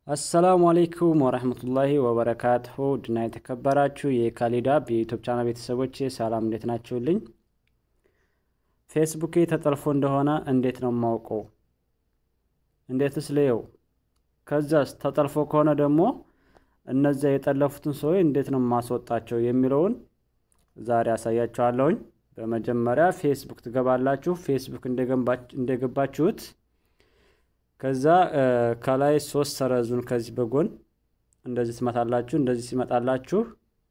አሰላሙ አሌይኩም ወረህመቱላሂ ወበረካቱሁ ድና የተከበራችሁ የካሊዳብ የዩቱብ ቻናል ቤተሰቦች ሰላም፣ እንዴት ናችሁልኝ? ፌስቡኬ ተጠልፎ እንደሆነ እንዴት ነው የማውቀው? እንዴትስ ልየው? ከዛስ ተጠልፎ ከሆነ ደግሞ እነዚያ የጠለፉትን ሰዎች እንዴት ነው የማስወጣቸው የሚለውን ዛሬ አሳያችኋለሁኝ። በመጀመሪያ ፌስቡክ ትገባላችሁ። ፌስቡክ እንደገባችሁት ከዛ ከላይ ሶስት ሰረዙን ከዚህ በጎን እንደዚህ ትመታላችሁ። እንደዚህ ሲመጣላችሁ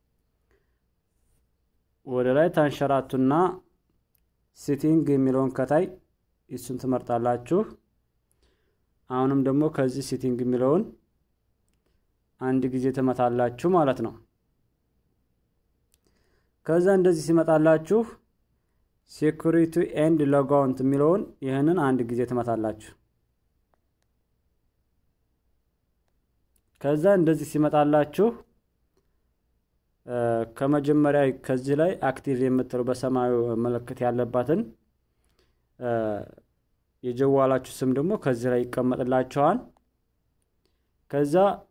ወደ ላይ ታንሸራቱና ሲቲንግ የሚለውን ከታይ እሱን ትመርጣላችሁ። አሁንም ደግሞ ከዚህ ሲቲንግ የሚለውን አንድ ጊዜ ትመታላችሁ ማለት ነው። ከዛ እንደዚህ ሲመጣላችሁ ሴኩሪቲ ኤንድ ሎጋውንት የሚለውን ይህንን አንድ ጊዜ ትመታላችሁ። ከዛ እንደዚህ ሲመጣላችሁ ከመጀመሪያ ከዚህ ላይ አክቲቭ የምትለው በሰማያዊ ምልክት ያለባትን የጀዋላችሁ ስም ደግሞ ከዚህ ላይ ይቀመጥላችኋል። ከዛ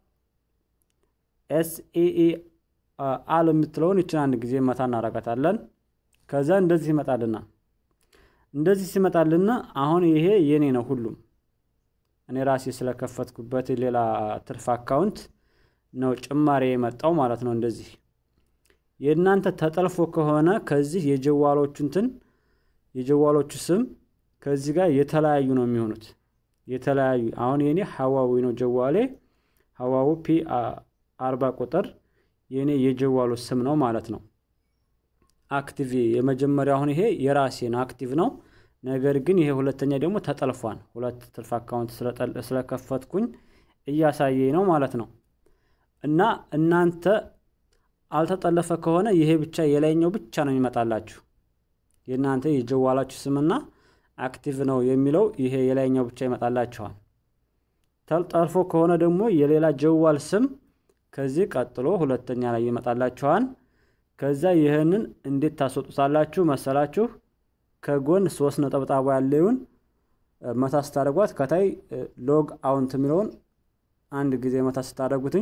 ኤስኢኢ አል የምትለውን ይችን አንድ ጊዜ መታ እናረጋታለን። ከዛ እንደዚህ ይመጣልና እንደዚህ ሲመጣልና አሁን ይሄ የኔ ነው ሁሉም እኔ ራሴ ስለከፈትኩበት ሌላ ትርፍ አካውንት ነው ጭማሪ የመጣው ማለት ነው። እንደዚህ የእናንተ ተጠልፎ ከሆነ ከዚህ የጀዋሎቹ እንትን የጀዋሎቹ ስም ከዚህ ጋር የተለያዩ ነው የሚሆኑት። የተለያዩ አሁን የኔ ሀዋዊ ነው ጀዋሌ ሀዋዊ ፒ አርባ ቁጥር የኔ የጀዋሉ ስም ነው ማለት ነው። አክቲቭ የመጀመሪያ አሁን ይሄ የራሴ ነው አክቲቭ ነው። ነገር ግን ይሄ ሁለተኛ ደግሞ ተጠልፏል። ሁለት ትርፍ አካውንት ስለከፈትኩኝ እያሳየኝ ነው ማለት ነው። እና እናንተ አልተጠለፈ ከሆነ ይሄ ብቻ የላይኛው ብቻ ነው የሚመጣላችሁ። የእናንተ የጀዋላችሁ ስምና አክቲቭ ነው የሚለው ይሄ የላይኛው ብቻ ይመጣላችኋል። ተጠልፎ ከሆነ ደግሞ የሌላ ጀዋል ስም ከዚህ ቀጥሎ ሁለተኛ ላይ ይመጣላችኋል። ከዛ ይህንን እንዴት ታስወጡታላችሁ መሰላችሁ? ከጎን ሶስት ነጠብጣቡ ያለውን መታ ስታደርጓት ከታይ ሎግ አውንት የሚለውን አንድ ጊዜ መታ ስታደርጉትኝ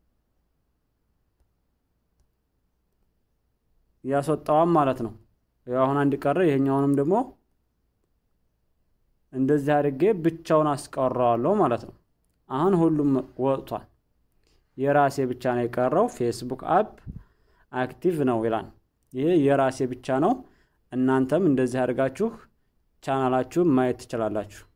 ያስወጣዋም ማለት ነው። አሁን አንድ ቀረ። ይሄኛውንም ደግሞ እንደዚህ አድርጌ ብቻውን አስቀረዋለሁ ማለት ነው። አሁን ሁሉም ወጥቷል። የራሴ ብቻ ነው የቀረው። ፌስቡክ አፕ አክቲቭ ነው ይላል። ይሄ የራሴ ብቻ ነው። እናንተም እንደዚህ አድርጋችሁ ቻናላችሁን ማየት ትችላላችሁ።